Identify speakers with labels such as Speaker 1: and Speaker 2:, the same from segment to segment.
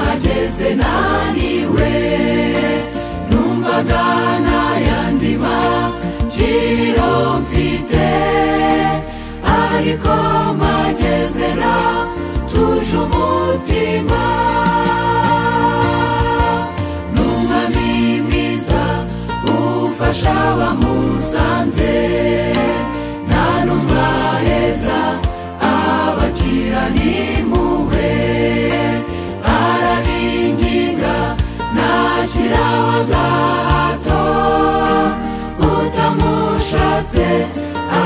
Speaker 1: mbe naniwe numvaga n'ayandima jiro mfite ariko magezera tuje umutima n'umwami mwiza ufasha abamusanze nta n'umwaheza abakira n'impuhwe arabinginga ntashyira agahato utamushatse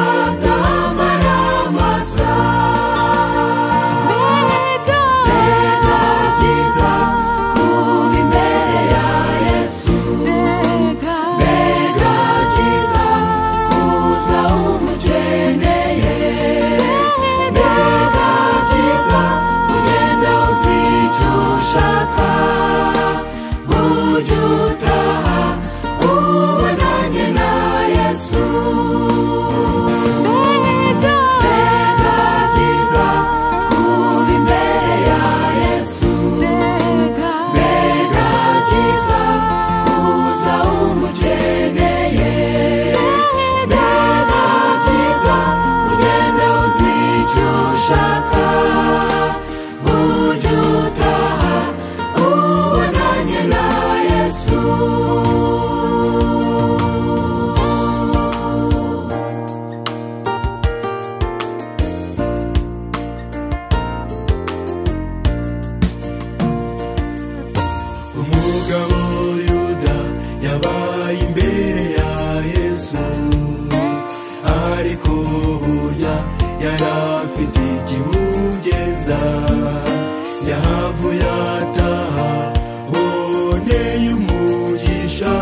Speaker 1: atahamara amasa mbega byiza kuba imbere ya yesu mbega byiza kuza umukeneye mbega byiza ugenda uzi icyo ushaka buryo utaha ubonanye na yesu mbega byiza kuba imbere ya yesu mbega byiza kuza umukeneye mbega byiza ugenda uzi icyo ushaka buryo utaha ubonanye na yesu
Speaker 2: umugabo yuda yabaye imbere ya yesu ariko burya yari afite ikimugenza yahavuye ataha boneye umugisha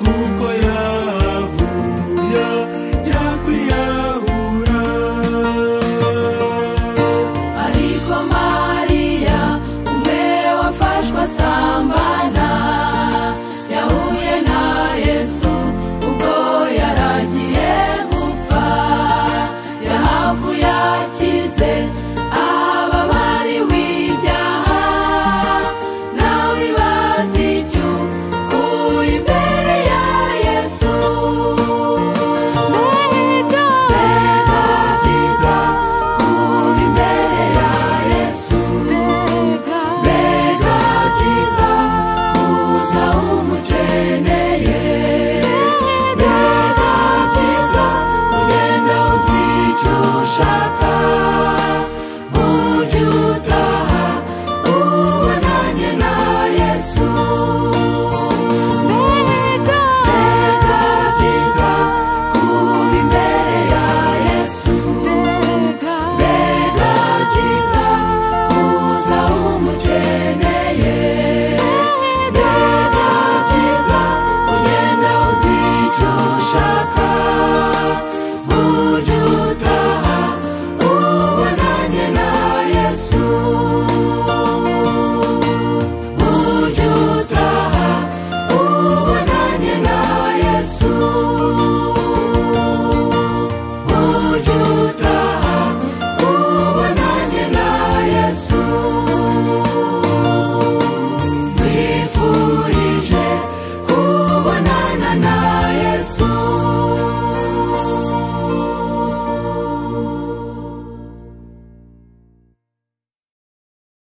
Speaker 2: kuko yahavuye ajya kwiyahura
Speaker 1: ariko mariya umwe wafashwe asambana yahuye na yesu ubwo yaragiye gupfa yahavuye akize ababariwe ibyaha nawe ibaze icyo kuba imbere ya yesu mbega byiza kuba imbere ya yesu mbega byiza kuza umukeneye mbega byiza ugenda uzi icyo ushaka buryo utaha ubonanye na yesu mbega byiza kuba imbere ya yesu mbega byiza kuza umukeneye mbega byiza ugenda uzi icyo ushaka buryo utaha ubonanye na yesu buryo utaha ubonanye na yesu buryo utaha ubonanye na yesu twifurije kubonana na